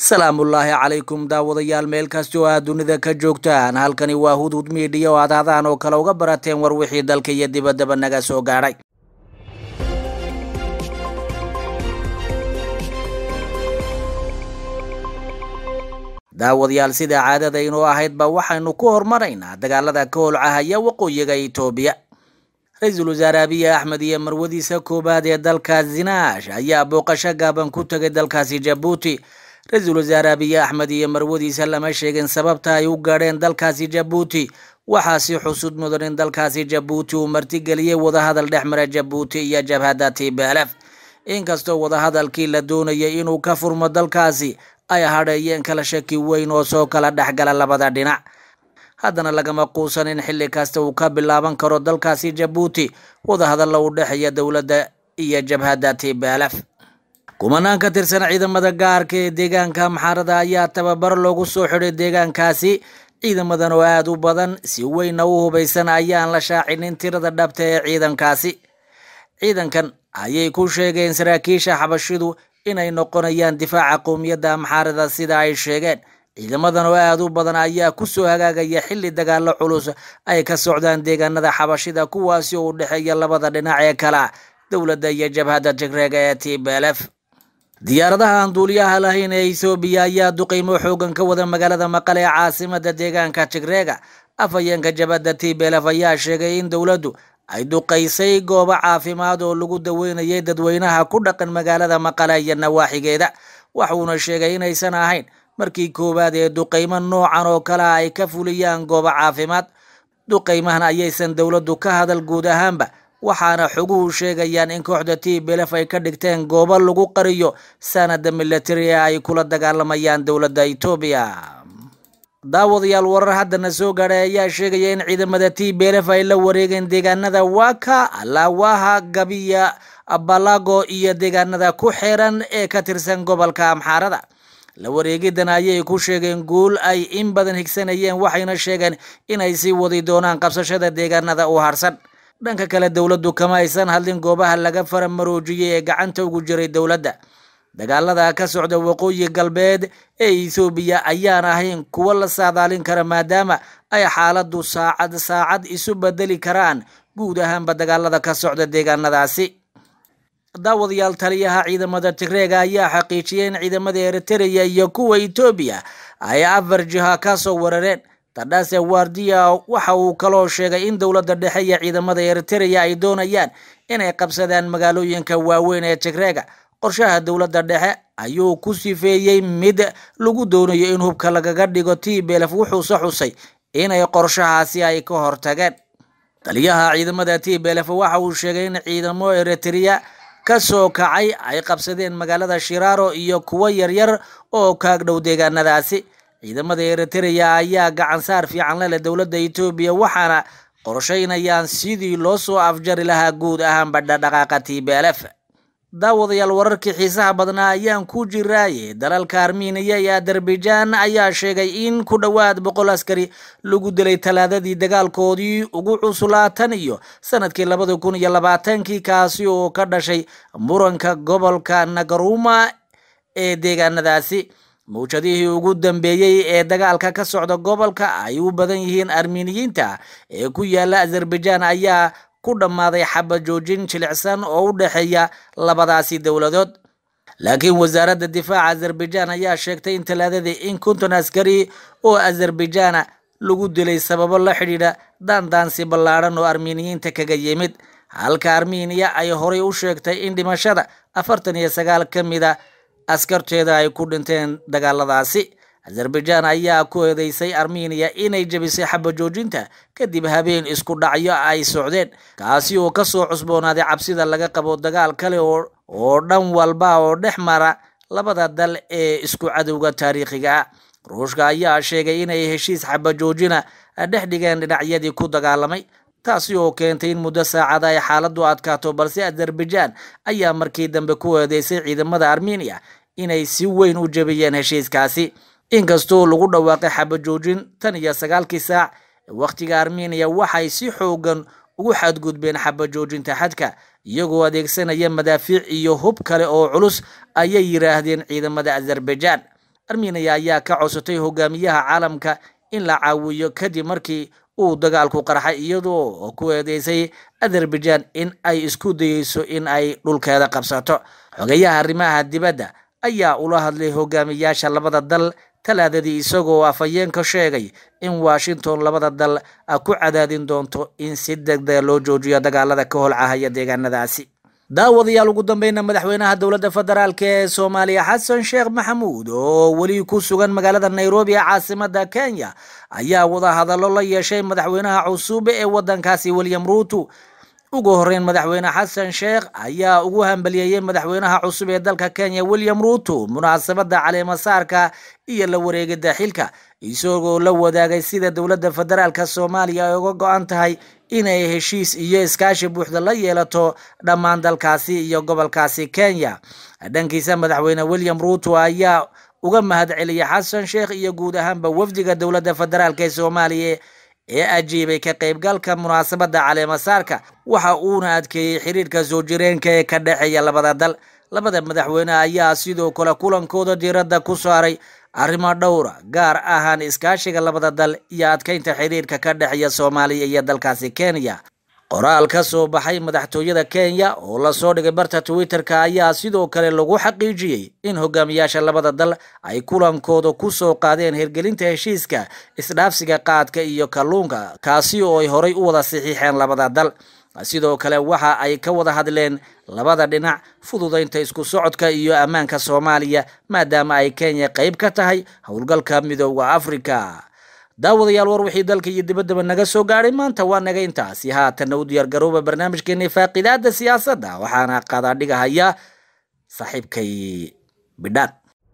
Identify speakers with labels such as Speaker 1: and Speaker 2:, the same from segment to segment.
Speaker 1: salaamullaahi calaykum daawadayaal meel kasta oo aad dunida ka joogtaan halkani waa hudhud miidhiya oo aad hadaan oo kale uga barateen war wixii dalka iyo dibaddaba naga soo gaadhay daawadayaal sida caadada inoo ahaydba waxaynu ku hormaraynaa dagaalada ka holcahaya waqooyiga itoobiya ra-iisul wasaare abiy axmed iyo marwadiisa koowaad ee dalka zinaash ayaa booqasho gaaban ku tegay dalkaasi jabuuti ra-iisul wasaare abiy axmed iyo marwadiisa lama sheegin sababta ay u gaadheen dalkaasi jabuuti waxaasi xusud mudan in dalkaasi jabuuti uu martigeliyey wadahadal dhex mara jabuuti iyo jabhadda tblf inkastoo wadahadalkii la doonayay inuu ka furmo dalkaasi ay hadheeyeen kala shaki weyn oo soo kala dhexgala labada dhinac haddana lagama quusan in xilli kasta uu ka bilaaban karo dalkaasi jabuuti wadahadalla u dhexeeya dowladda iyo jabhadda tblf kumanaan ka tirsan ciidamada gaarka ee deegaanka maxaarada ayaa tababar loogu soo xidhay deegaankaasi ciidamadan oo aada u badan si weynna u hubaysan ayaan la shaacinin tirada dhabta ee ciidankaasi ciidankan ayay ku sheegeen saraakiisha xabashidu inay noqonayaan difaaca qowmiyadda maxaarada sida ay sheegeen ciidamadan oo aada u badan ayaa kusoo hagaagaya xilli dagaalo culus ay ka socdaan deegaanada xabashida kuwaasi oo u dhexeeya labada dhinac ee kala dowladda iyo jabhadda tigreega ee tblf diyaaradaha aan duuliyaha lahayn ee ethoobiya ayaa duqeymo xoogan ka wada magaalada maqale ee caasimada deegaanka tigreega afhayeenka jabhadda tblf ayaa sheegay in dowladdu ay duqaysay goobo caafimaad oo lagu daweynayay dadweynaha ku dhaqan magaalada maqale iyo nawaaxigeeda waxuuna sheegay inaysan ahayn markii koowaad ee duqeymo noocan oo kale ay ka fuliyaan goobo caafimaad duqeymahan ayaysan dowladdu ka hadal guud ahaanba waxaana xoguhu sheegayaan in kooxda tblf ay ka dhigteen goobo lagu qariyo sanada militari ee ay kula dagaalamayaan dowladda etoobiya daawadayaal warar haddana soo gaadhay ayaa sheegaya in ciidamada tblf ay la wareegeen deegaanada waka lawaha gabiya balago iyo deegaanada ku xeeran ee ka tirsan gobolka amxaarada la wareegidan ayay ku sheegeen guul ay in badan higsanayeen waxayna sheegeen inay sii wadi doonaan qabsashada deegaanada u harsan dhanka kale dowladdu kama aysan hadlin goobaha laga faramaroojiyey ee gacanta ugu jiray dowladda dagaalada ka socda waqooyi galbeed ee ethoobiya ayaan ahayn kuwo la saadaalin kara maadaama ay xaaladdu saacad saacad isu bedeli karaan guud ahaanba dagaalada ka socda deegaanadaasi daawadayaal taliyaha ciidamada tigreega ayaa xaqiijiyay in ciidamada eritreya iyo kuwa etoobiya ay afar jiha ka soo weerareen tadhase wardiya waxa uu kaloo sheegay in dowladda dhexe iyo ciidamada eritreya ay doonayaan inay qabsadaan magaalooyinka waaweyn ee tigreega qorshaha dowladda dhexe ayuu ku sifeeyey mid lagu doonayo in hubka lagaga dhigo tblf wuxuuse xusay inay qorshahaasi ay ka hortageen taliyaha ciidamada tblf waxa uu sheegay in ciidamo eritreya ka soo kacay ay qabsadeen magaalada shiraaro iyo kuwo yaryar oo kaag dhow deegaanadaasi ciidamada eritreya ayaa gacan saar fiican leleh dowladda etoobiya waxaana qorshaynayaan sidii loo soo afjari lahaa guud ahaanba dhaqdhaqaaqa tblf daawadayaal wararkii xiisaha badnaa ayaan ku jiraaye dalalka armeniya iyo azerbaijan ayaa sheegay in ku dhowaad boqol askari lagu dilay talaadadii dagaalkoodii ugu cuslaatan iyo sanadkii labada kun iyo labaatankii kaasi oo ka dhashay muranka gobolka nagaruma ee deegaanadaasi mawjadihii ugu dambeeyey ee dagaalka ka socda gobolka ay u badan yihiin armeniyiinta ee ku yaala azerbaijan ayaa ku dhammaaday xabad joojin jilicsan oo u dhexeeya labadaasi dowladood laakiin wasaaradda difaaca azerbaijan ayaa sheegtay in talaadadii in konton askari oo azerbaijana lagu dilay sababo la xidhiidha daandaansi ballaadhan oo armeniyiinta kaga yimid halka armeniya ay horay u sheegtay in dhimashada afartan iyo sagaal ka mida askarteeda ay ku dhinteen dagaaladaasi azerbaijan ayaa ku eedeysay armeniya inay jebisay xaba joojinta kadib habeen isku dhacyo ay socdeen kaasi oo kasoo cusboonaaday cabsida laga qabo dagaal kale oo dhan walba oo dhex mara labada dal ee isku cadowga taariikhiga ah ruushka ayaa sheegay inay heshiis xaba joojina dhex dhigeen dhinacyadii ku dagaalamay taasi oo keentay in muddo saacada ay xaaladdu adkaato balse azerbaijan ayaa markii dambe ku eedeysay ciidamada armeniya inay si weyn u jebiyeen heshiiskaasi inkastoo lagu dhawaaqay xabajoojin tan iyo sagaalkii saac wakhtiga armeniya waxay si xoogan ugu xadgudbeen xabajoojinta xadka iyagoo adeegsanaya madaafiic iyo hub kale oo culus ayay yiraahdeen ciidamada azerbaijan armeniya ayaa ka codsatay hogaamiyaha caalamka in la caawiyo kadib markii uu dagaalku qarxay iyadoo ku eedeysay azerbaijan in ay isku dayeyso in ay dhulkeeda qabsato xogeyaha arrimaha dibadda ayaa ula hadlay hogaamiyaasha labada dal talaadadii isagoo afhayeenka sheegay in washington labada dal ku cadaadin doonto in si degdega loo joojiyo dagaalada ka holcahaya deegaanadaasi daawadayaal ugu dambeyna madaxweynaha dowladda federaalk ee soomaaliya xasan sheekh maxamuud oo weli ku sugan magaalada nairobi ee caasimada kenya ayaa wadahadallo la yeeshay madaxweynaha cusub ee wadankaasi william ruuto ugu horeyn madaxweyne xasan sheekh ayaa ugu hambaliyeeyey madaxweynaha cusub ee dalka kenya william ruuto munaasabada caleemasaarka iyo la wareegida xilka isagoo la wadaagay sida dowladda federaalk soomaaliya ay uga go-an tahay inay heshiis iyo iskaashi buuxda la yeelato dhammaan dalkaasi iyo gobolkaasi kenya dhankiisa madaxweyne william ruuto ayaa uga mahad celiyay xasan sheekh iyo guud ahaanba wafdiga dowladda federaalk ee soomaaliya ee ajiibay ka qaybgalka munaasabada caleemasaarka waxa uuna adkeeyey xiriirka soo jireenka ee ka dhexeeya labada dal labada madaxweyne ayaa sidoo kale kulankooda diiradda ku saaray arrimo dhowra gaar ahaan iskaashiga labada dal iyo adkeynta xiriirka ka dhexeeya soomaaliya iyo dalkaasi kenya qoraal ka soo baxay madaxtooyada kenya oo lasoo dhigay barta twitter-ka ayaa sidoo kale lagu xaqiijiyey in hogaamiyaasha labada dal ay kulankooda ku soo qaadeen hirgelinta heshiiska isdhaafsiga qaadka iyo kalluunka kaasi oo ay horay u wada saxiixeen labada dal sidoo kale waxa ay ka wada hadleen labada dhinac fududaynta isku socodka iyo ammaanka soomaaliya maadaama ay kenya qayb ka tahay howlgalka midooda africa daawadayaal war wixii dalka iyo dibaddaba naga soo gaadhay maanta waa naga intaasi haatanna u diyaar garooba barnaamijkeeni faaqidaada siyaasadda waxaana qadaadhigahaya saaxiibkay bidhaan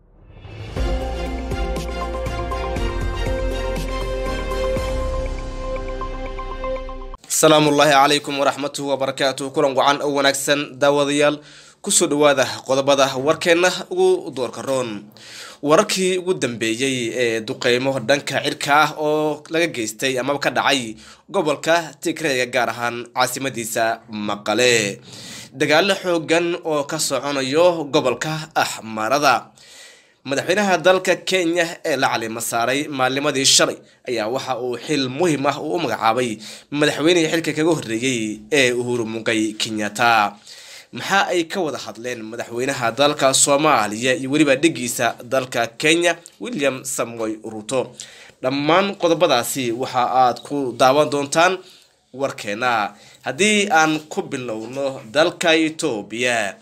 Speaker 2: asalaamu ullaahi calaykum waraxmatuhu wabarakaatuh kulan wacan oo wanaagsan daawadayaal kusoo dhawaada qodobada warkeenna ugu doorka roon wararkii ugu dambeeyey ee duqeymo dhanka cirka ah oo laga geystay amaba ka dhacay gobolka tigreega gaar ahaan caasimadiisa maqale dagaalo xoogan oo ka soconayo gobolka axmarada madaxweynaha dalka kenya ee la calima saaray maalnimadii shalay ayaa waxa uu xil muhiim ah uu u magacaabay madaxweynihii xilka kaga horreeyey ee uhuru mugay kenyatta maxaa ay ka wada hadleen madaxweynaha dalka soomaaliya iyo weliba dhigiisa dalka kenya william samoy ruto dhammaan qodobadaasi waxa aad ku daawan doontaan warkeena haddii aan ku bilowno dalka etoobiya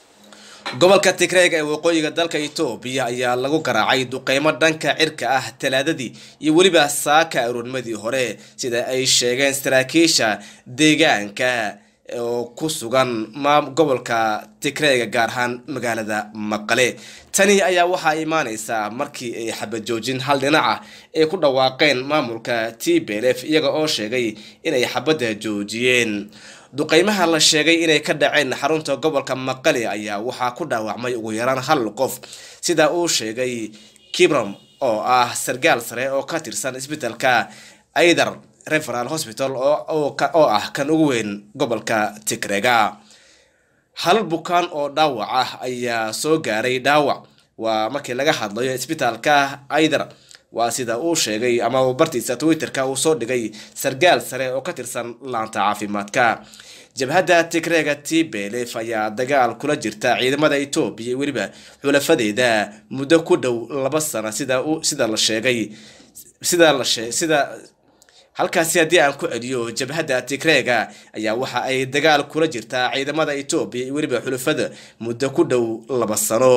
Speaker 2: gobolka tigreega ee waqooyiga dalka etoobiya ayaa lagu garaacay duqeymo dhanka cirka ah talaadadii iyo weliba saaka aroornimadii hore sida ay sheegeen saraakiisha deegaanka oo ku sugan gobolka tigreega gaar ahaan magaalada maqale tani ayaa waxaa imaaneysaa markii ay xabajoojin hal dhinaca ay ku dhawaaqeen maamulka t b l f iyaga oo sheegay inay xabadda joojiyeen duqeymaha la sheegay inay ka dhaceen xarunta gobolka maqale ayaa waxaa ku dhaawacmay ugu yaraan hal qof sida uu sheegay kibrom oo ah sargaal sare oo ka tirsan isbitaalka aider referal hospital oo ah kan ugu weyn gobolka tigrega hal bukaan oo dhaawac ah ayaa soo gaaray dhaawac waa markii laga hadlayo isbitaalka aider waa sida uu sheegay ama bartiisa twitterka uu soo dhigay sargaal sare oo ka tirsan laanta caafimaadka jabhadda tigreega t belef ayaa dagaal kula jirta ciidamada etoobiya iyo weliba xulafadeeda muddo ku dhow laba sano sida sida la sheegay sida la shee sida halkaasi haddii aan ku celiyo jabhadda tigreega ayaa waxa ay dagaal kula jirtaa ciidamada etoobiya iyo weliba xulafada muddo ku dhow laba sano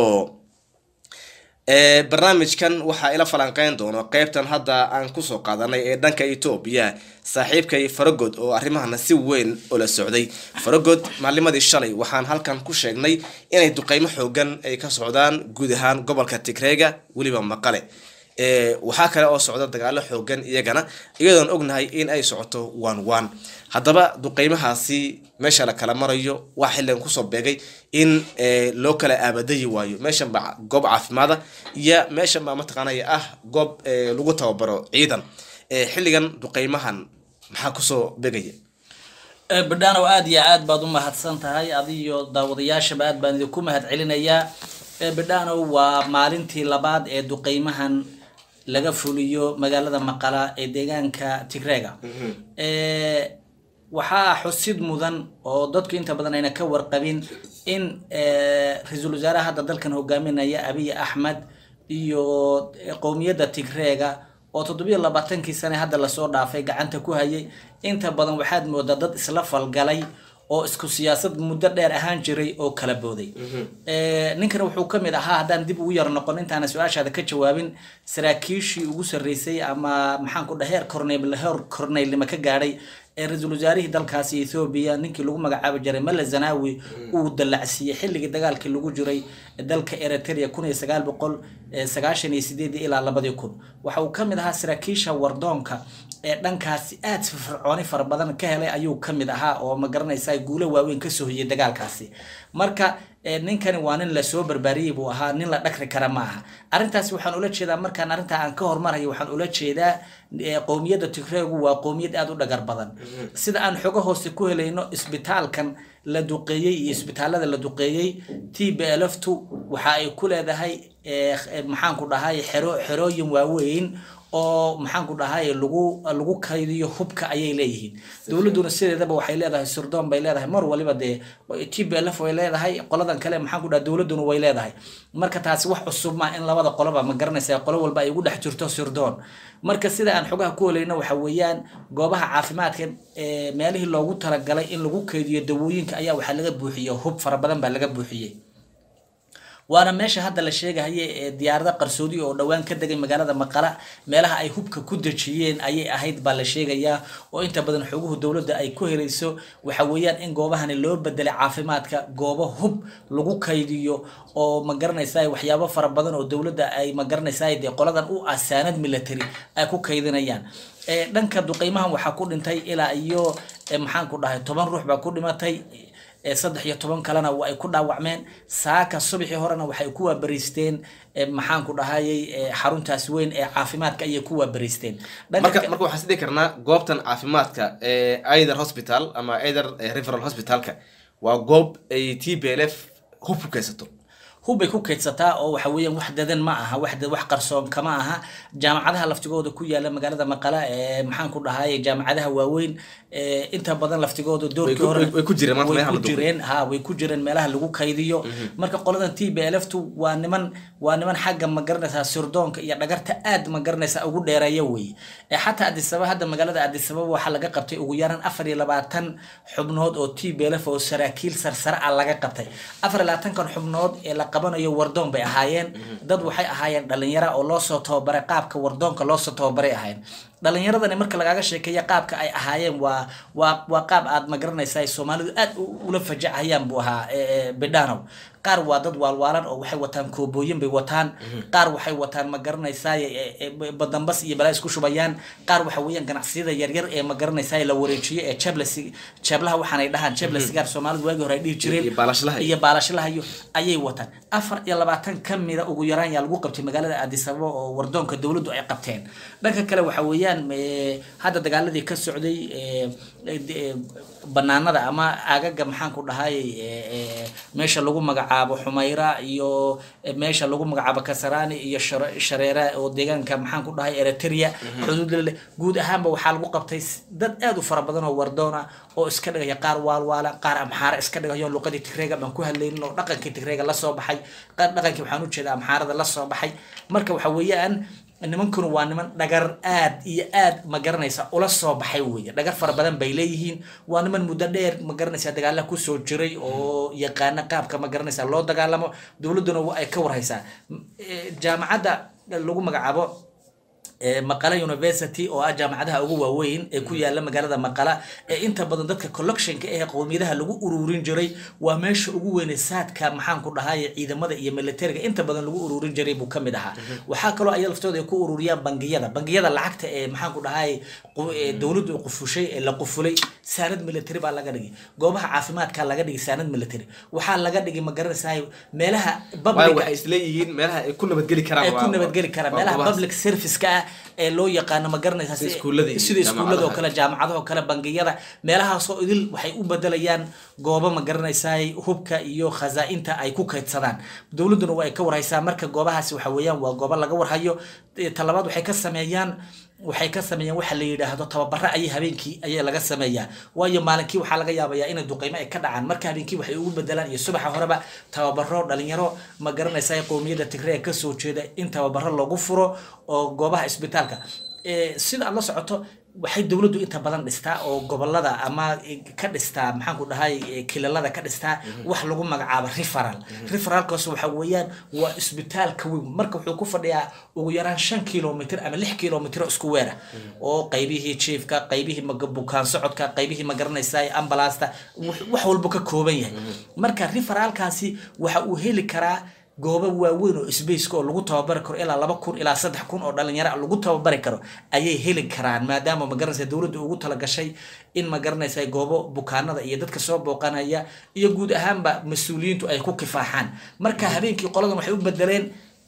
Speaker 2: barnaamijkan waxaa ila falanqeyn doono qeybtan hadda aan kusoo qaadanay ee dhanka etoobiya saaxiibkay faragod oo arrimahana si weyn ula socday faragod maalimadii shalay waxaan halkan ku sheegnay inay duqeymo xoogan ay ka socdaan guud ahaan gobolka tigreega weliba maqale waxaa kale oo socda dagaalo xoogan iyagana iyadoon ognahay in ay socoto one one haddaba duqeymahaasi meesha la kala marayo waa xilligan kusoo beegay in loo kala aabadayi waayo meeshan baa goob caafimaada iyo meeshan baa mataqaanaya ah goob lagu tababaro ciidan xilligan duqeymahan maxaa kusoo beegaya
Speaker 1: badhaanow aada iyo aad baad u mahadsan tahay adiyo daawadayaashaba aad baan idinku mahad celinayaa bidhano waa maalintii labaad ee duqeymahan laga fuliyo magaalada maqala ee deegaanka tigreega waxaa xusid mudan oo dadku inta badan ayna ka warqabin in ra-iisul wasaaraha hadda dalkan hogaaminaya abiy axmed iyo qowmiyadda tigreega oo toddobiyo labaatankii sane hadda lasoo dhaafay gacanta ku hayay inta badan waxaad moodaa dad isla falgalay oo isku siyaasad muddo dheer ahaan jiray oo kala booday ninkan wuxuu ka mid ahaa haddaan dib ugu yar noqon intaana su-aashaada ka jawaabin saraakiishii ugu sarreysay ama maxaan ku dhaha heer corneyl heer corneylnimo ka gaadhay ee ra-iisul wasaarihii dalkaasi ethoobiya ninkii lagu magacaabi jiray male zanawi uu dallacsiiyey xilligii dagaalkii lagu jiray dalka eritrea kun iyo sagaal boqol sagaashan iyo sideedii ilaa labadii kun waxa uu ka mid ahaa saraakiisha wardoonka ee dhankaasi aad firfircooni fara badan ka helay ayuu ka mid ahaa oo ma garanaysaa guulo waaweyn kasoo hoyay dagaalkaasi marka ninkani waa nin lasoo barbaariyey buu ahaa nin la dhakri kara ma aha arrintaasi waxaan ula jeedaa markaan arrintaa aan ka hormarayo waxaan ula jeedaa qowmiyadda tigreegu waa qowmiyad aada u dhagar badan sida aan xogo hoose ku helayno isbitaalkan la duqeeyey iyo isbitaalada la duqeeyey t b lftu waxa ay ku leedahay maxaanku dhahay xero xerooyin waaweyn oo maxaanku dhahay lagu lagu kaydiyo hubka ayay leeyihiin dowladduna sideedaba waxay leedahay surdoon bay leedahay mar waliba dee t b lf way leedahay qoladan kale maxaanku dhaha dowladduna way leedahay marka taasi wax cusub ma in labada qoloba ma garanaysa qolo walba ay ugu dhex jirto surdoon marka sida aan xogaha ku helayno waxa weeyaan goobaha caafimaadka ee meelihii loogu talagalay in lagu kaydiyo dawooyinka ayaa waxaa laga buuxiyey hub fara badan baa laga buuxiyey waana meesha hadda la sheegahaya ee diyaarada qarsoodi oo dhowaan ka degay magaalada maqala meelaha ay hubka ku dejiyeen ayay ahayd baa la sheegayaa oo inta badan xoguhu dowladda ay ku helayso waxa weeyaan in goobahani loo bedelay caafimaadka goobo hub lagu kaydiyo oo ma garanaysaa waxyaabo fara badan oo dowladda ay ma garanaysaa dee qoladan u asaanad military ay ku kaydinayaan dhanka duqeymahan waxaa ku dhintay ilaa iyo maxaan ku dhahay toban ruux baa ku dhimatay saddex iyo toban kalena ay ku dhaawacmeen saaka subaxii horena waxay ku waabariisteen maxaan ku dhahayay xaruntaas weyn ee caafimaadka ayay ku waabariisteen
Speaker 2: marka marka waxaan isdhihi karnaa goobtan caafimaadka ee either hospital ama either referal hospitalka waa goob ay t b l f hub ku kaysato
Speaker 1: hubbay ku kaydsataa oo waxa weeyaan wax dadan ma aha wax wax qarsoon kama aha jaamacadaha laftigooda ku yaala magaalada maqala ee maxaan ku dhahay jaamacadaha waaweyn inta badan laftigooda doorkii hore
Speaker 2: way ku jireen maanta
Speaker 1: way
Speaker 2: meelaha
Speaker 1: ku
Speaker 2: la duqay.
Speaker 1: jireen ha way ku jireen meelaha lagu kaydiyo marka qoladan t b l f tu waa niman waa niman xagga ma garanaysaa surdoonka iyo dhagarta aad ma garanaysaa ugu dheereeya wey ee xataa adisaba hadda magaalada adisababa waxaa laga qabtay ugu yaraan afar iyo labaatan xubnood oo t b l f oo saraakiil sarsare ah laga qabtay afar iyo labaatankan xubnood ee la qabanayo wardoon bay ahaayeen dad waxay ahaayeen dhalinyara oo loosoo tababaray qaabka wardoonka loosoo tababaray ahaayeen dhalinyaradani marka lagaaga sheekeeya qaabka ay ahaayeen waa waa waa qaab aad ma garanaysaa soomaalidu aad u- ula fajacayaan buu ahaa e, e, bidhanow qaar waa dad waalwaalan oo waxay wataan koobooyin bay wataan qaar waxay wataan ma garanaysaa badambas iyo balaa isku shubayaan qaar waxa weeyaan ganacsiyada yaryar ee ma garanaysaa la wareejiyo ee jeblesi jeblaha waxaanay dhahaan jebla sigaar soomaalidu waagii hore ay dhihi jireen
Speaker 2: Iyo baalashlaha.
Speaker 1: iyo baalashlaha iyo ayay wataan afar iyo labaatan ka mida ugu yaraan yaa lagu qabtay magaalada addis ababa oo wardoonka dowladdu ay qabteen dhanka kale waxa weeyaan eh, hadda dagaaladii ka socday eh, eh, de- banaanada ama aagaga maxaan ku dhahay eh, eh, meesha lagu magacaabo xumayra iyo eh, meesha lagu magacaabo kasarani iyo Share- shareera oo deegaanka maxaan ku dhahay eritrea xuduud leh guud ahaanba waxaa lagu qabtay s- dad aad u fara badan oo wardoon ah oo iska dhigaya qaar waalwaala qaar amxaara iska dhigayo luqadii tigreega baan ku hadlaynin oo dhaqankii tigreega lasoo baxay qaar dhaqankii waxaan ujeeda amxaarada lasoo baxay marka waxa weeyaan nimankuna waa niman dhagar aad iyo aad ma garanaysa ula soo baxay weeye dhagar fara badan bay leeyihiin waa niman muddo dheer ma garanaysa dagaala kusoo jiray oo yaqaana qaabka ma garanaysa loo dagaalamo dowladduna waa ay ka warhaysaa M- eh, jaamacadda lagu magacaabo ee maqala university oo ah jaamacadaha ugu waaweyn ee ku yaala magaalada maqala ee inta badan dadka collectionka ee qowmiyadaha lagu ururin jiray waa meesha ugu weyne saadka maxaan ku dhahay ciidamada iyo militariga inta badan lagu ururin jiray buu kamid ahaa waxaa kaloo ay laftooda ay ku ururiyaan bangiyada bangiyada lacagta ee maxaan ku dhahay qu- ee dowladdu ay qufushay ee la qufulay saanad military baa laga dhigay goobaha caafimaadka laga dhigay saanad military waxaa laga dhigay ma garanaysaa meelaha
Speaker 2: waayo
Speaker 1: public
Speaker 2: waxay isleeyihiin meelaha ay ku nabadgeli karaan
Speaker 1: ay ku
Speaker 2: waa-
Speaker 1: nabadgeli karaan
Speaker 2: waa
Speaker 1: meelaha
Speaker 2: goobahaas.
Speaker 1: public service-ka ah ee loo yaqaano ma garanaysaa
Speaker 2: Sida iskuullada iyo
Speaker 1: sida iskuullada oo
Speaker 2: jaamacadaha.
Speaker 1: kale jaamacadaha oo kale bangiyada meelahaasoo idil waxay u bedelayaan goobo ma garanaysaa hubka iyo khazaa-inta ay ku kaydsadaan dowladduna waa ay ka warhaysaa marka goobahaasi waxa weeyaan waa goobo laga warhayo Eh, talabaad waxay ka sameeyaan waxay ka sameeyaan waxa la yidhaahdo tababaro ayay habeenkii ayaa laga sameeyaa waayo maalinkii waxaa laga yaabayaa inay duqeymo ay ka dhacaan marka habeenkii waxay ugu bedelaan iyo subaxa horeba tababaro dhalinyaro ma garanaysaa qowmiyadda tigre ee kasoo jeeda in tababaro lagu furo oo goobaha isbitaalka Eh, sida aad la socoto waxay dowladdu inta badan dhistaa oo gobolada ama ka dhistaa maxaanku dhahay eh, kilalada ka dhistaa wax lagu magacaabo referal referalkaas waxa weeyaan waa isbitaalka weyn marka wuxuu ku fadhiyaa ugu yaraan shan kilomitr ama lix kilomitr isku weera oo qaybihii jiefka qaybihii maga- bukaan socodka qaybihii ma garanaysaa ambalaasta wax wax walba ka kooban yahay marka referalkaasi waxa uu heli karaa goobo waaweyn oo sbaceka oo lagu tababari karo ilaa laba kun ilaa saddex kun oo dhalinyaro ah lagu tababari karo ayay heli karaan maadaama magaranaysa dowladda ugu talagashay in magaranaysa goobo bukaanada iyo dadka soo booqanaya iyo guud ahaanba mas-uuliyiintu ay ku kifaaxaan marka habeenkii qoladan waxay u bedeleen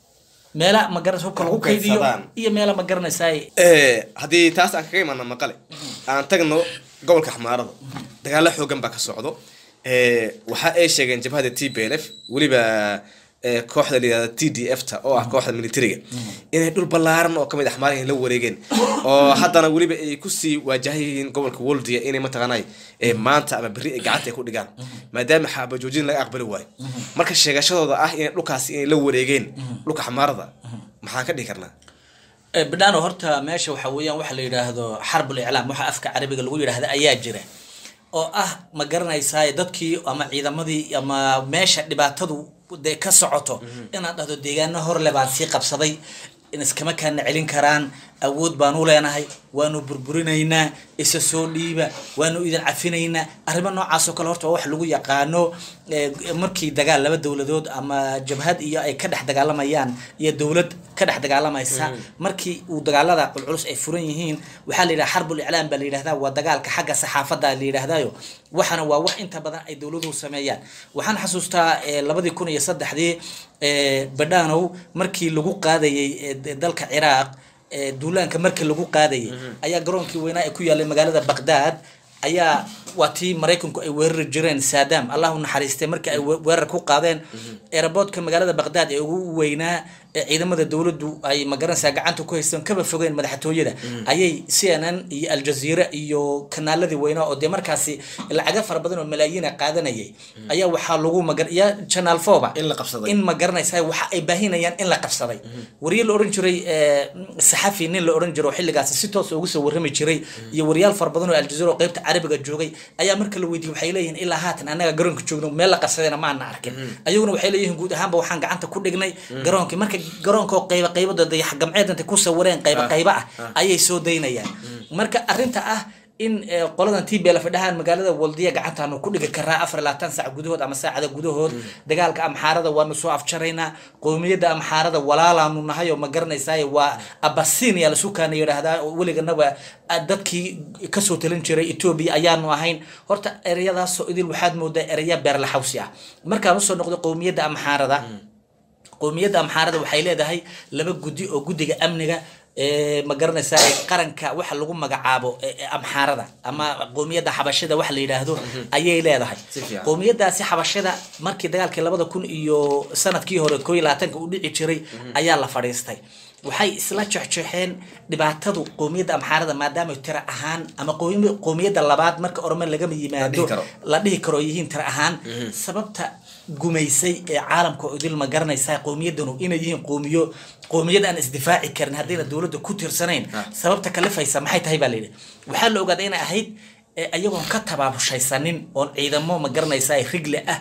Speaker 1: meela magaranaysa hubka lagu
Speaker 2: Ku
Speaker 1: kaydiyo
Speaker 2: kaydsadaan.
Speaker 1: iyo meela magaranaysa
Speaker 2: Eh, haddii taas aan kaga imaano maqale aan tagno gobolka xamaarada dagaalo xoogan baa ka socdo Eh, waxa ay sheegeen jabhada t b l f weliba eh, kooxda la yihahda t d f ta oo ah kooxda militariga inay dhul ballaaran oo kamid ah xamaaraha la wareegeen oo haddana weliba ay kusii waajahayihiin gobolka woldia inay mataqaanay eh, maanta ama berri ay gacanta ay ku dhigaan maadaama xaabajoojin laga aqbali waayo marka sheegashadooda ah inay dhulkaasi inay la wareegeen dhulka xamaarada maxaan ka dhihi karnaa
Speaker 1: Eh, bidhaano horta meesha waxa weeyaan waxa la yidhaahdo xarbul iclaam waxa afka carabiga lagu yidhaahda ayaa jira oo ah ma garanaysaa dadkii ama ciidamadii ama meesha dhibaatadu dee ka socoto inaad dhahdo deegaano horle baan sii qabsaday in iskama kaana celin karaan awood baan u leenahay waanu burburinaynaa isa soo dhiiba waanu idin cafinaynaa arrimo noocaas oo kale horta waa wax lagu yaqaano eh, markii dagaal laba dowladood ama jabhad iyo ay ka dhex dagaalamayaan iyo dowlad ka dhex dagaalamaysa markii uu dagaalada culculus ay furan yihiin waxaa la yidhaha xarbul iclaam baa la yidhahdaa waa dagaalka xagga saxaafadda la yidhahdaayo waxana waa wax inta badan ay dowladuhu sameeyaan waxaan xasuustaa eh, labadii kun iyo saddexdii eh, badhanow markii lagu qaadayay eh, d- dalka ciraaq eh, duulaanka markii lagu qaadayay ayaa garoonkii weynaa ee ku yaalay magaalada baqdaad ayaa waa tii maraykanku ay weerari jireen saddam allah u naxariistay markii ay we- weerar ku qaadeen aeroboortka magaalada baqdaad ee ugu weynaa ee ciidamada dowladdu ay magaranaysaa gacanta ku haysteen kaba fogeen madaxtooyada ayay c n n iyo aljazeera iyo kanaaladii weynaa oo dee markaasi lacaga fara badan oo malaayiina qaadanayay ayaa waxaa lagu magar iyo channel foba
Speaker 2: In la qabsaday.
Speaker 1: in ma garanaysaa waxa ay baahinayaan in la qabsaday wariye la oran jiray eh, saxafi nin la oran jiro oo xilligaasi si toos ugu soo warrami jiray iyo wariyaal fara badan oo aljazeera oo qaybta carabiga joogay ayaa marka la weydiiyey waxay leeyihiin ilaa haatan annaga garoonka joogno meel la qabsadayna ma ana arkin ayaguna waxay leeyihiin guud ahaanba waxaan gacanta ku dhignay garoonkii marka garoonka oo qayba qaybada dayax gamceed intay ku sawireen qayba qayba ah ayay soo daynayaan marka arrinta ah in eh, qoladan t b l fadhahaan magaalada waldiya gacantaanu ku dhigi karaa afar iyo labaatan saac gudahood ama saacada gudahood dagaalka amxaarada waanu soo afjaraynaa qowmiyadda amxaarada walaalaanu nahay oo ma garanaysaay waa abasinia lasukaana yidhaahdaa oo weliganaba ah, dadkii kasoo talin jiray etoobiya ayaanu ahayn horta ereyadaasoo idil waxaad moodaa ereya beerlaxawsi ah markaan usoo noqdo qowmiyadda amxaarada qowmiyadda amxaarada waxay leedahay laba guddi oo guddiga amniga ee ma garanaysaa ee qaranka waxa lagu magacaabo ee- ee amxaarada ama qowmiyadda xabashida waxa la yidhaahdo ayay leedahay
Speaker 2: Si fiican.
Speaker 1: qowmiyadaasi xabashida markii dagaalkii labada kun iyo sanadkii hore koo iyo labaatanka u dhici jiray ayaa la fadhiistay waxay isla jexjeexeen dhibaatadu qowmiyadda amxaarada maadaama tira ahaan ama qowmi- qowmiyadda labaad marka orome lagama yimaado
Speaker 2: karo.
Speaker 1: la dhihi karo ay yihiin tira ahaan sababta gumaysay ee caalamka oo idil ma garanaysaa qowmiyadanu inay yihiin qowmiyo qowmiyad aan isdifaaci karin haddayna dowladda ku tirsanayn sababta kalifaysa maxay tahay baa layidhi waxaa la ogaaday inay ahayd ee ayagoon ka tabaabushaysanin oon ciidamo ma garanaysaa rigle ah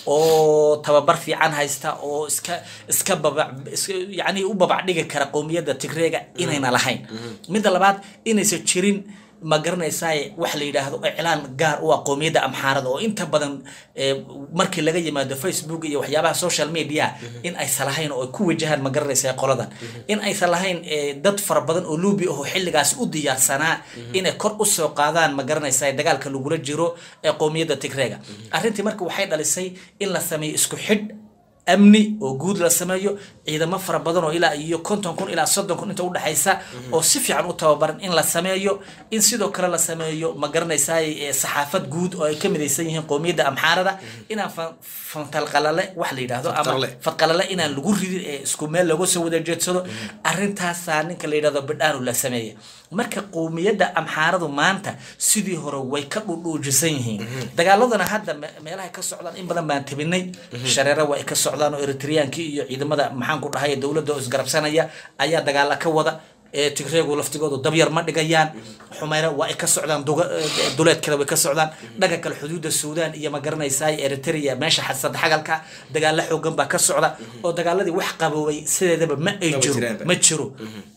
Speaker 1: oo tababar fiican haysta oo iska iska babac iska yacni u babac dhigi kara qowmiyadda tigreega inayna lahayn midda labaad inaysan jirin ma garanaysaa wax la yidhaahdo iclaan gaar u ah qowmiyadda amxaarada oo inta badan eh, markii laga yimaado facebook iyo waxyaabaha social media in aysan lahayn oo ay ku wajahaan ma garanaysaa qoladan in aysan lahayn eh, dad fara badan oo luubi ah oo xilligaas u diyaarsanaa inay kor u soo qaadaan ma garanaysaa dagaalka lagula jiro ee qowmiyadda tigreega arrintii marka waxay dhalisay in la sameeyo isku xidh amni oo guud la sameeyo ciidamo fara badan oo ilaa iyo konton kun ilaa soddon kun inta udhexaysa oo si fiican u tababaran in la sameeyo in sidoo kale la sameeyo ma garanaysaay saxaafad guud oo ay ka midaysan yihiin qowmiyadda amxaarada inaan fantalqalale wax la yidhaahdo ama fadqalale inaan lagu ridin ee isku meel looga soo wada jeedsado arrintaasaa ninka la yidhahdo bidhaanu la sameeya marka qowmiyadda amxaaradu maanta sidii hore way ka dhudhuujisan yihiin dagaaladana hadda meelaha ka socdaan in badan baan tabinay shareero waa ay ka socdaan oo eritreyaankii iyo ciidamada maxaan ku dhahay dowladda oo isgarabsanaya ayaa dagaala ka wada tigreegu laftigoodu dabyar ma dhigayaan xumeyna waa ay ka socdaan duleedkale way ka socdaan dhanka kale xuduudda suudaan iyo ma garanaysaay eritrea meesha xasad xagalka dagaalo xoogan baa ka socda oo dagaaladii wax qaboobay sideedaba ma ay jiro ma jiro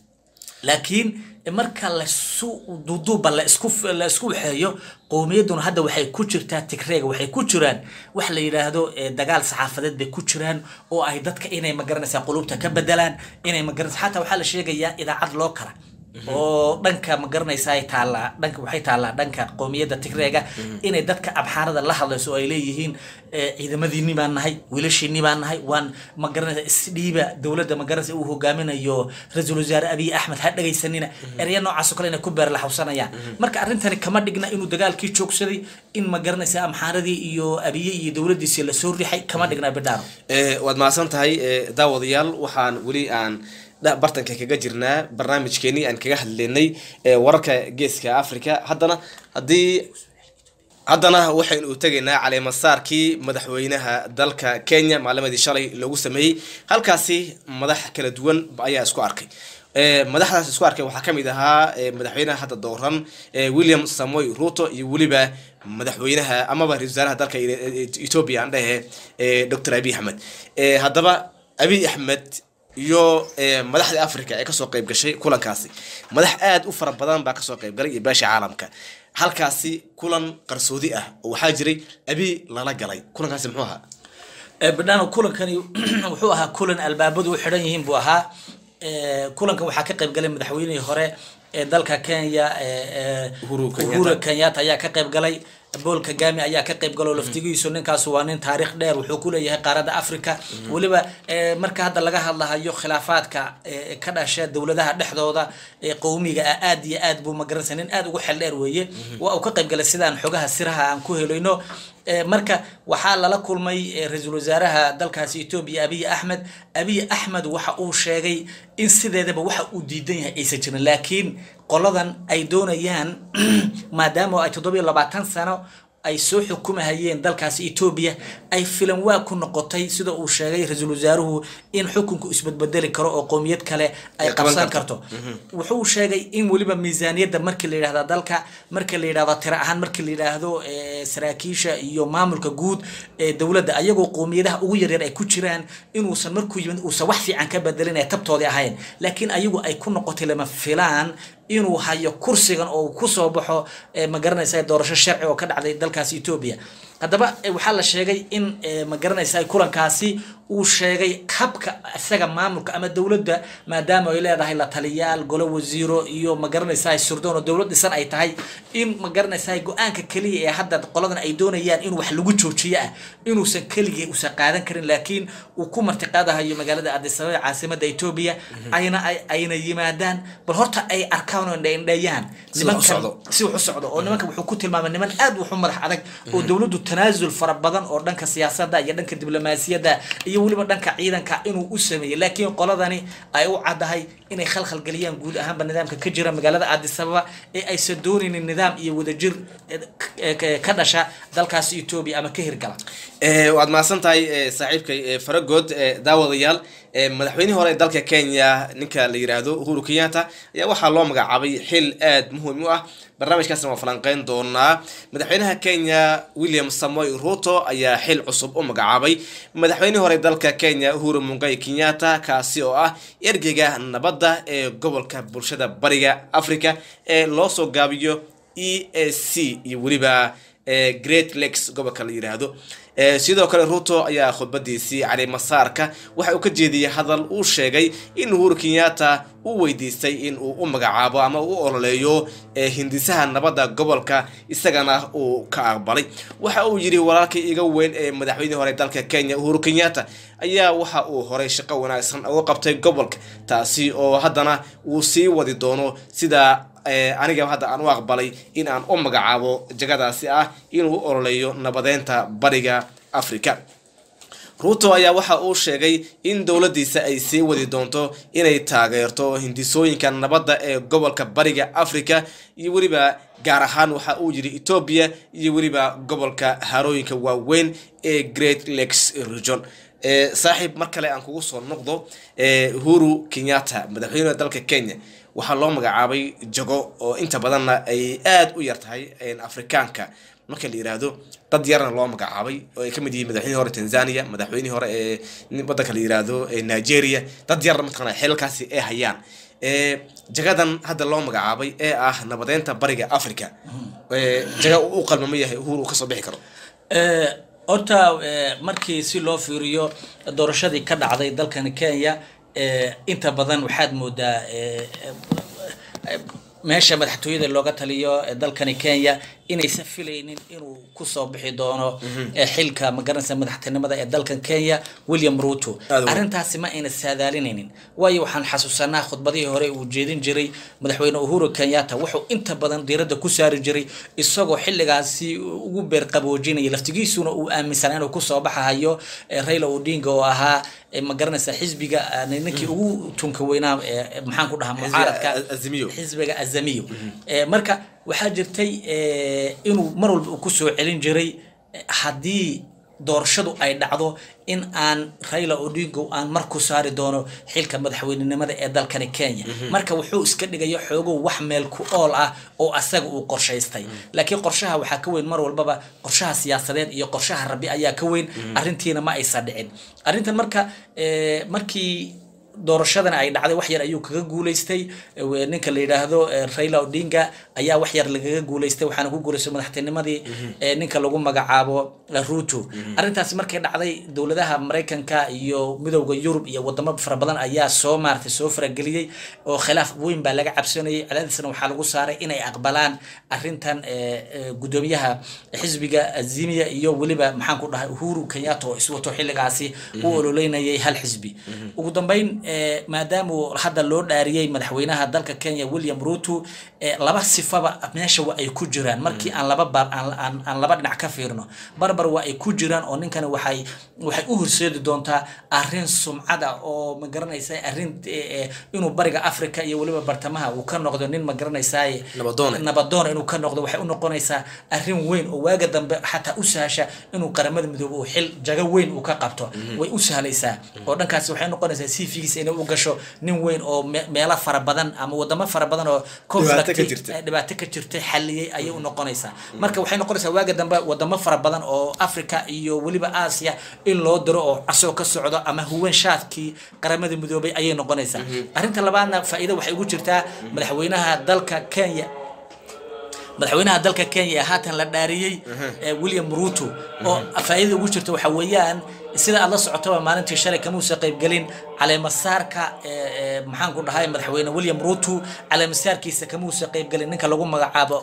Speaker 1: laakiin marka lasu duuduuba la isku la isku waxeeyo qowmiyadduna hadda waxay ku jirtaa tigreega waxay ku jiraan wax la yidhaahdo dagaal saxaafadeed bay ku jiraan oo ay dadka inay magaranaysaa qulubta ka bedelaan inay magaranaysa xataa waxaa la sheegayaa idaacad loo kala oo dhanka ma garanaysaa taallaa dhanka waxay taallaa dhanka qowmiyadda tigreega inay dadka abxaarada la hadlayso oo ay leeyihiin ciidamadiinni baan nahay wiilashiinni baan nahay waan ma garanaysa isdhiiba dowladda ma garanaysa uu hogaaminayo ra-iisul wasaare abiy axmed ha dhegaysanina ereya noocaas oo kale inay ku beer la xawsanayaan marka arrintani kama dhigna inuu dagaalkii joogsaday in ma garanaysa amxaaradii iyo abiye iyo dowladdiisii lasoo rixay kama dhigna bidhaaro
Speaker 2: waad mahadsan tahay daawadayaal waxaan weli aan bartanka kaga jirnaa barnaamijkeenii aan kaga hadleynay wararka geeska africa haddana haddii haddana waxaynu tegaynaa caleemasaarkii madaxweynaha dalka kenya maalimadii shalay loogu sameeyey halkaasi madax kala duwan ayaa isku arkay madaxdaas isku arkay waxaa kamid ahaa madaxweynaha hadda dooran william samoy ruto iyo weliba madaxweynaha amaba ra-isul wasaaraha dalka ethoobia aan dhehe doctor abiy axmed haddaba abiy axmed iyo madaxda africa ee kasoo qeyb gashay kulankaasi madax aada u fara badan baa kasoo qeyb galay iyo beesha caalamka halkaasi kulan qarsoodi ah oo waxaa jiray abiy lala galay kulankaasi muxuu ahaa
Speaker 1: bidhaano kulankani wuxuu ahaa kulan albaabadu u xidhan yihiin buu ahaa kulankan waxaa ka qeyb galay madaxweynihii hore ee dalka kenya uhuru kenyatta ayaa ka qeyb galay bool kagami ayaa ka qayb galo laftigiisu ninkaas waa nin taariikh dheer wuxuu ku leeyahay qaaradda africa weliba marka hadda laga hadlahayo khilaafaadka ka dhasha dowladaha dhexdooda qowmiga ah aad iyo aad buu magaranaysa nin aad ugu xel dheer weeye waa uu ka qayb galay sidaan xogaha siraha aan ku helayno marka waxaa lala kulmay ra-iisul wasaaraha dalkaasi etoobiya abiy axmed abiy axmed waxa uu sheegay in sideedaba waxa uu diidan yahay aysan jirin laakiin qoladan ay doonayaan maadaama ay toddobiyo labaatan sano ay soo xukumahayeen dalkaasi etoobiya ay filan waa ku noqotay sida uu sheegay ra-iisul wasaaruhu in xukunku isbedbedeli karo oo qowmiyad kale ay qabsan karto wuxuu sheegay in weliba miisaaniyadda markii la yidhahda dalka markii la yidhahdo tiro ahaan markii la yidhaahdo saraakiisha iyo maamulka guud ee dowladda ayagoo qowmiyadaha ugu yaryar ay ku jiraan inuusan markuu yimid uusan wax fiican ka bedelin ee tabtoodii ahayn laakiin ayagu ay ku noqotay lama filaan inuu hayo kursigan oo kusoo baxo ma garanaysa doorasho sharci oo ka dhacday dalkaasi etoobiya haddaba waxaa la sheegay in ma garanaysa kulankaasi uu sheegay habka isaga maamulka ama dowladda maadaama ay leedahay la taliyaal golo wasiiro iyo ma garanaysa surdoon oo dowlad dhisan ay tahay in ma garanaysa go-aanka keliya ee hadda qoladan ay doonayaan in wax lagu joojiyo ah inuusan keligii uusan qaadan karin laakiin uu ku martiqaadahayo magaalada addis ababa caasimada etoobiya ayna ayna yimaadaan bal horta ay arkaan oo indheeyaan nimankan si wax u socdo oo nimanka wuxuu ku tilmaamay niman aad wuxu madax adag oo dowladdu tanaasul fara badan oo dhanka siyaasadda iyo dhanka diblomaasiyadda iyo weliba dhanka ciidanka inuu u sameeyey laakiin qoladani ay u caddahay inay khalkhal geliyaan guud ahaanba nidaamka ka jira magaalada addis ababa ee aysan doonaynin nidaam iyo wadajir ka dhasha dalkaasi etoobiya ama ka hirgala
Speaker 2: waad mahadsan tahay saaxiibkay faragood daawadayaal madaxweynihii hore ee dalka kenya ninka la yiraahdo uhuru kenyatta ayaa waxaa loo magacaabay xil aad muhiim u ah barnaamijkaasna waa falanqeyn doonaa madaxweynaha kenya william samoy ruto ayaa xil cusub u magacaabay madaxweynihii hore dalka kenya uhuru mungay kenyatta kaasi oo ah ergeyga nabadda ee gobolka bulshada bariga africa ee loo soo gaabiyo e a c iyo weliba ee great lakes gobolka la yiraahdo sidoo kale ruto ayaa khudbadiisii cali masaarka waxa uu ka jeediyey hadal uu sheegay in uhuru kenyatta uu weydiistay in uu u magacaabo ama u ololeeyo hindisaha nabadda gobolka isagana uu ka aqbalay waxa uu yidhi walaalkii iga weyn ee madaxweynihii hore dalka kenya uhuru kenyatta ayaa waxa uu horay shaqo wanaagsan uga qabtay gobolka taasi oo haddana uu sii wadi doono sida aniga hadda aan u aqbalay in aan u magacaabo jagadaasi ah inuu u ololeeyo nabadeynta bariga africa ruto ayaa waxa uu sheegay in dowladdiisa ay sii wadi doonto inay taageerto hindisooyinka nabadda ee gobolka bariga africa iyo weliba gaar ahaan waxa uu yidhi etoobiya iyo weliba gobolka harooyinka waaweyn ee great lakes region saaxiib mar kale aan kugu soo noqdo uhuru kenyatta madaxweynaha dalka kenya waxaa loo magacaabay jago oo inta badanna ay aada u yar tahay afrikaanka marka la yiraahdo dad yarna loo magacaabay oo ay kamid yihiin madaxweynihii hore tanzania madaxweynihii hore ee wadanka la yiraahdo nigeria dad yarna mataqana xeelkaasi ay hayaan jagadan hadda loo magacaabay ee ah nabadeynta bariga africa jaga u qalmama yahay uhuru uu kasoo bixi karo
Speaker 1: horta markii si loo fiiriyo doorashadii ka dhacday dalkan kenya inta badan waxaad moodaa meesha madaxtooyada looga taliyo dalkani kenya inaysan filaynin inuu kusoo bixi doono xilka magaranaysa madaxtinimada ee dalkan kenya william ruto arrintaasi ma ayna saadaalinaynin waayo waxaan xasuusanaa khudbadihii hore uu jeedin jiray madaxweyne uhuru kenyatta wuxuu inta badan diiradda ku saari jiray isagoo xilligaasi ugu beerqaboojinaya laftigiisuna uu aaminsanaa inuu kusoo baxahayo raila odinga oo ahaa magaranaysa xisbiga ninkii ugu tunka weynaa maxaan ku dhahaa mucaaradka xisbiga azamiyo marka waxaa jirtay inuu mar walba uu kusoo celin jiray haddii doorashadu ay dhacdo in aan raila odingo aan mar ku saari doono xilka madaxweynenimada ee dalkani kenya marka wuxuu iska dhigayo xoogow wax meel ku ool ah oo asaga uu qorshaystay laakiin qorshaha waxaa ka weyn mar walbaba qorshaha siyaasadeed iyo qorshaha rabi ayaa ka weyn arrintiina ma aysan dhicin arrintan marka markii doorashadan ay dhacday wax yar ayuu kaga guuleystay ninka la yidhaahdo raila odinga ayaa wax yar lagaga guuleystay waxaana ku guuleystay madaxtinimadii ninka lagu magacaabo ruto arrintaasi markay dhacday dowladaha maraykanka iyo midowda yurub iyo wadamo fara badan ayaa soo maaratay soo farageliyey oo khilaaf weyn baa laga cabsanayay cadaadisna waxaa lagu saaray inay aqbalaan arrintan gudoomiyaha xisbiga azimiya iyo weliba maxaan ku dhahay uhuru kenyatta oo iswato xilligaasi u ololeynayay hal xisbi ugu dambeyn maadaama uu hadda loo dhaariyey madaxweynaha dalka kenya william ruto laba sifaba meesha waa ay ku jiraan markii aan laba bar aan laba dhinac ka fiirno barbar waa ay ku jiraan oo ninkani waxay waxay u horseedi doontaa arrin sumcada oo ma garanaysa arrin inuu bariga africa iyo weliba bartamaha uu ka noqdo nin ma garanaysaa nabadoon inuu ka noqdo waxay u noqonaysaa arrin weyn oo waaga dambe xataa u sahasha inuu qaramada midoobe uu xil jago weyn uu ka qabto way u sahlaysaa oo dhankaasi waxay noqonaysaa cvgiisa inay u gasho nin weyn oo meelo fara badan ama wadamo fara badan oo dhibaato ka jirtay xaliyey ayay u noqonaysaa marka waxay noqonaysaa waaga dambe wadamo fara badan oo africa iyo weliba aasiya in loo diro oo casoo ka socdo ama huwan shaadkii qaramada midoobay ayay noqonaysaa arrinta labaadna faa'iida waxay ugu jirtaa madaxweynaha dalka kenya madaxweynaha dalka kenya ee haatan la dhaariyey william ruto oo faa'iidada ugu jirta waxa weeyaan sida aad la socotaba maalintii shalay kamuusa qaybgelin caleemasaarka maxaan ku dhahay madaxweyne william ruto caleemasaarkiisa kamuusa qaybgelin ninka lagu magacaabo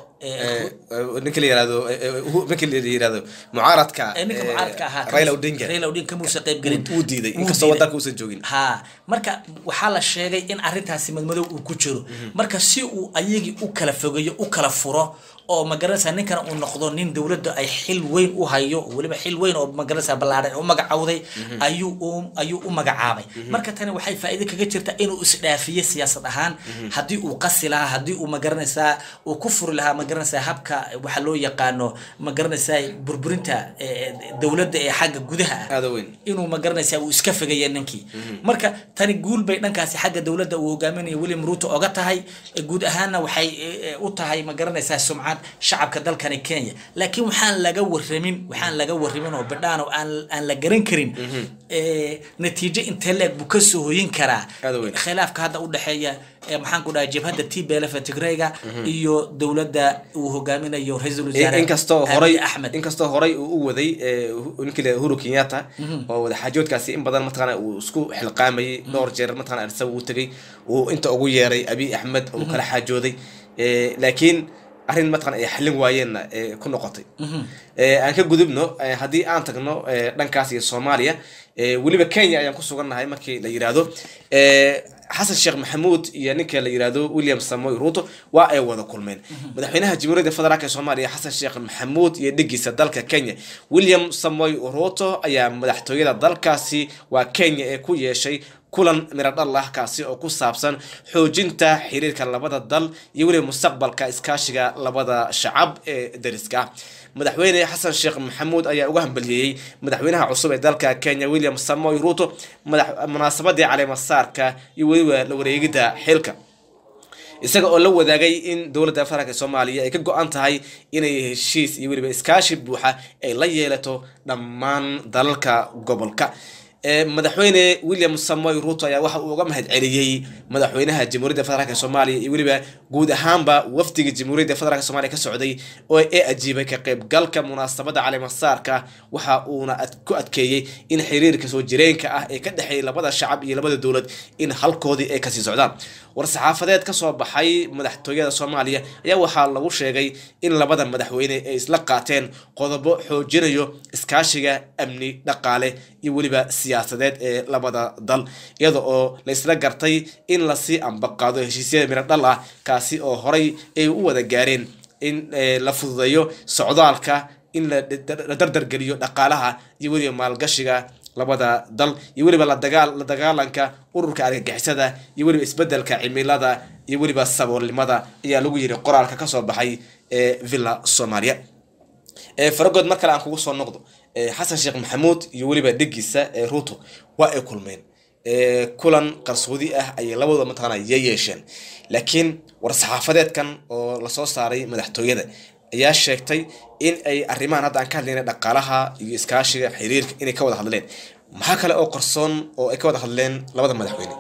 Speaker 2: ninka la yirahdo ninka la yirahdo mucaaradka
Speaker 1: ninka mucaaradka ahaa
Speaker 2: Raila Odinga
Speaker 1: Raila Odinga kamuusa qaybgelin
Speaker 2: uu diiday inkastoo wadanka uusan joogin
Speaker 1: ha marka waxaa la sheegay in arrintaasi madmadow uu ku jiro marka si uu ayagii u kala fogeeyo u kala furo oo magaranaysaa ninkana uu noqdo nin dowladda ay xil weyn u hayo weliba xil weyn oo magaranaysaa ballaaran u magacawday ayuu u ayuu u magacaabay marka tani waxay faa'iido kaga jirtaa inuu isdhaafiyo siyaasad ahaan haddii uu qasi lahaa haddii uu magaranaysaa uu ku furi lahaa magaranaysaa habka waxa loo yaqaano magaranaysaa burburinta dowladda ee xagga gudaha ah
Speaker 2: aada weyn
Speaker 1: inuu magaranaysaa uu iska fogaya ninkii marka tani guul bay dhankaasi xagga dowladda uu hogaaminayo william ruto oga tahay guud ahaanna waxay u tahay magaranaysaa sumcad shacabka dalkani kenya laakiin waxaan laga waramin waxaan laga waramin oo bidhaan oo aan aan la garan karin ee, natiijo intee leeg buu kasoo hoyin karaa
Speaker 2: Aad u weyn.
Speaker 1: khilaafka hadda u dhexeeya ee, maxaan ku dhahay jabhadda t b l f tigrayga iyo dowladda uu hogaaminayo ra-iisul wasaare
Speaker 2: inkastoo
Speaker 1: Abiy
Speaker 2: horay
Speaker 1: axmed
Speaker 2: inkastoo horay uu u waday ee, hu- ninkii la uhuru kenyatta oo wadaxaajoodkaasi in badan mataqaana uu isku xilqaamayay dhowr jeer mataqana arsa uu tegay uu inta ugu yeeray abiy axmed uu kala xaajooday Ee, laakiin arrin mataqana ay xallin waayeenna ee, ku noqotay Ee, aan ka gudubno ee, haddii aan tagno ee, dhankaas iyo soomaaliya ee, weliba kenya ayaan ku sugannahay markii la yiraahdo ee, xasan sheekh maxamuud iyo ninka la yiraahdo william samoy ruto waa ay wada kulmeen madaxweynaha jamhuuriyadda federaalk ee soomaaliya xasan sheekh maxamuud iyo dhigiisa dalka kenya william samoy ruto ayaa madaxtooyada dalkaasi waa kenya ee ku yeeshay kulan miradhal ah kaasi oo ku saabsan xoojinta xiriirka labada dal iyo weliba mustaqbalka iskaashiga labada shacab ee dariska ah madaxweyne xasan sheekh maxamuud ayaa uga hambaliyeeyey madaxweynaha cusub ee dalka kenya william samoy ruto madax munaasabadii caleemasaarka iyo weliba la wareegidda xilka isaga oo la wadaagay in dowladda federaalk ee soomaaliya ay ka go-an tahay inay heshiis iyo weliba iskaashi buuxa ay la yeelato dhammaan dalalka gobolka Ee, madaxweyne william samoy ruto ayaa waxa uu uga mahad celiyey madaxweynaha jamhuuriyadda federaalk ee soomaaliya iyo weliba guud ahaanba wafdiga jamhuuriyadda federaalk soomaaliya ka socday oo ee ajiibay ka qaybgalka munaasabada caleemasaarka waxa uuna ad- ku adkeeyey in xiriirka soo jireenka ah ee ka dhexeeya labada shacab iyo labada dowlad in halkoodii ay kasii socdaan war-saxaafadeed ka soo baxay madaxtooyada soomaaliya ayaa waxaa lagu sheegay in labada madaxweyne ay isla qaateen qodobo xoojinayo iskaashiga amni dhaqaale iyo weliba siyaasadeed ee labada dal iyada oo la isla gartay in lasii ambaqaado heshiisyada miradhal ah kaasi oo horay ay u wada gaareen in eh, la fududeeyo socdaalka in la la dardargeliyo dhaqaalaha iyo weliba maalgashiga labada dal iyo weliba la dagaal la dagaalanka ururka argagixisada iyo weliba isbedelka cimilada iyo weliba saboolnimada ayaa lagu yiri qoraalka kasoo baxay ee villa soomaaliya ee faragood mar kale aan kugu soo noqdo ee xasan sheekh maxamuud iyo weliba dhigiisa ee ruto waa ay kulmeen ee kulan qarsoodi ah ayay labadooda mataqaana ya yeesheen laakiin war-saxaafadeedkan oo lasoo saaray madaxtooyada ayaa sheegtay in ay arrimahan hadda aan ka hadlayna dhaqaalaha iyo iskaashiga xiriirka inay ka wada hadleen maxaa kale oo qarsoon oo ay ka wada hadleen labada madaxweyne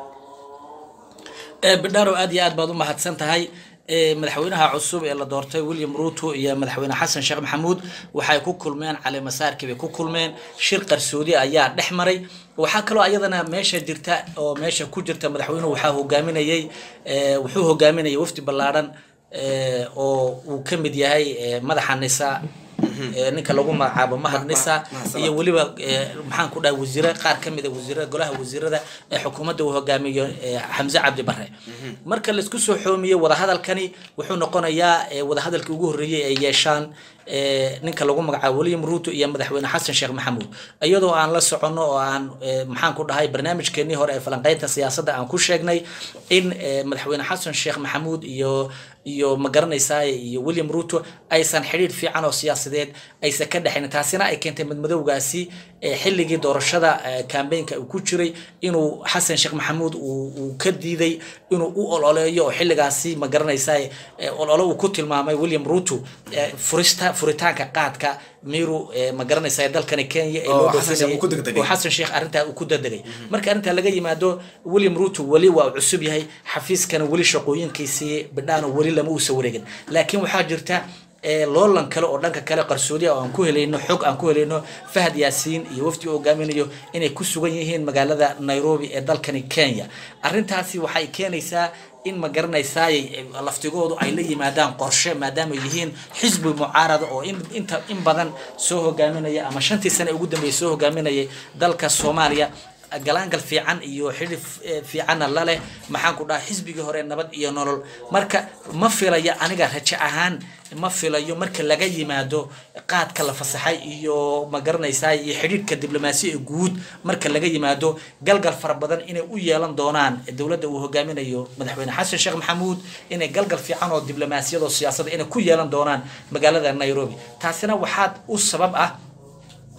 Speaker 1: Ee, bidharo aad iyo aad baad u mahadsan tahay Ee, madaxweynaha cusub ee la doortay william ruto iyo madaxweyne xasan sheekh maxamuud waxay ku kulmeen caleemasaarkii bay ku kulmeen shir qarsoodi ayaa dhex maray waxaa kaloo ayadana meesha jirta oo meesha ku jirta madaxweynuhu waxaa hogaaminayay ee, wuxuu hogaaminayay wafdi ballaadhan ee, oo uu ka mid yahay ee, madaxa nisa ee, ninka lagu magacaabo mahad nisa
Speaker 2: Mahad
Speaker 1: iyo weliba ee, maxaan ku dhahay wasiire qaar ka mid a wasiirada golaha wasiirada ee xukuumadda uu hogaamiyo ee, xamse cabdi bare marka laisku soo xoomiyey wadahadalkani wuxuu noqonayaa ee, wadahadalkii ugu horreeyey ay yeeshaan ee, ninka lagu magacaabo william ruto iyo madaxweyne xasan sheekh maxamuud iyadoo aan la soconno oo aan ee, maxaan ku dhahay barnaamijkeenii hore ee falanqeynta siyaasadda aan ku sheegnay in ee, madaxweyne xasan sheekh maxamuud iyo iyo ma garanaysaa iyo william ruto aysan xidhiir fiican oo siyaasadeed aysan ka dhexayn taasina ay keentay madmadowgaasi ee xilligii doorashada ee, campaignka uu ku jiray inuu xasan sheekh maxamuud uu uu ka diiday inuu u ololeeyo oo xilligaasi ma garanaysaa ee, olole uu ku tilmaamay william ruto ee, furista furitaanka qaadka miru ee, ma garanaysaa dalkani kenya ee
Speaker 2: Oo
Speaker 1: loo
Speaker 2: Xasan Sheekh uu ku
Speaker 1: dhoofinayay-
Speaker 2: degdegay.
Speaker 1: oo xasan sheekh arrintaa uu ku dadegay marka arrintaa laga yimaado william ruto weli waa uu cusub yahay xafiiskana weli shaqooyinkiisii bidhaano weli lama uusa wareegin laakiin waxaa jirta ee, loolan kale oo dhanka kale qarsoodi ah oo aan ku helayno xog aan ku helayno fahad yaasiin iyo wafdi uu hogaaminayo inay ku sugan yihiin magaalada nairobi ee dalkani kenya arrintaasi waxay keenaysaa in ma garanaysaay laftigoodu ay la yimaadaan qorshe maadaama ay yihiin xisbi mucaarada oo in inta in badan soo hogaaminaya ama shantii sane ugu dambeeyay soo hogaaminayay dalka soomaaliya galaangal fiican iyo xidhi fiicanna la leh maxaan ku dhaha xisbigii hore nabad iyo nolol marka ma filayo aniga rajo ahaan ma filayo marka laga yimaado qaadka la fasaxay iyo ma garanaysaa iyo xidhiidhka diblomaasiya guud marka laga yimaado galgal fara badan inay u yeelan doonaan dowladda uu hogaaminayo madaxweyne xasan sheekh maxamuud inay galgal fiican oo diblomaasiyad oo siyaasadda inay ku yeelan doonaan magaalada nairobi taasina waxaad u sabab ah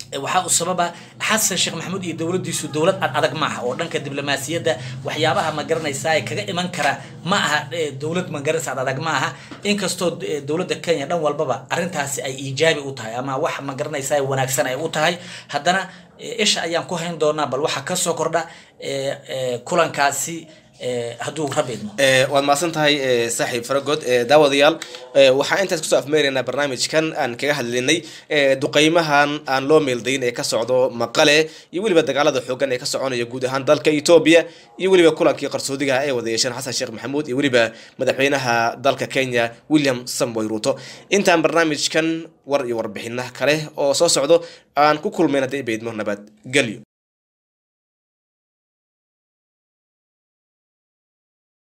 Speaker 1: waxaa u sababa xasan sheekh maxamuud iyo dowladdiisu dowlad ad adag maaha oo dhanka diblomaasiyadda waxyaabaha ma garanaysaa ee kaga iman kara ma aha dowlad ma garanaysa ad adag ma aha inkastoo dowladda kenya dhan walbaba arrintaasi ay iijaabi u tahay ama wax ma garanaysaa wanaagsan ay u tahay haddana isha ayaan ku hayn doonaa bal waxaa kasoo kordha kulankaasi hadduu rab idmo
Speaker 2: waad mahadsan tahay saaxiib faragod daawadayaal waxaa intaas kusoo afmeeraynaa barnaamijkan aan kaga hadlinay duqeymahan aan loo meeldayn ee ka socdo maqale iyo weliba dagaalada xoogan ee ka soconaya guud ahaan dalka etoobiya iyo weliba kulankii qarsoodiga ee wada yeesheen xasan sheekh maxamuud iyo weliba madaxweynaha dalka kenya william samboy ruto intaan barnaamijkan war iyo warbixina kale oo soo socdo aan ku kulmayna dee baydmo nabad gelyo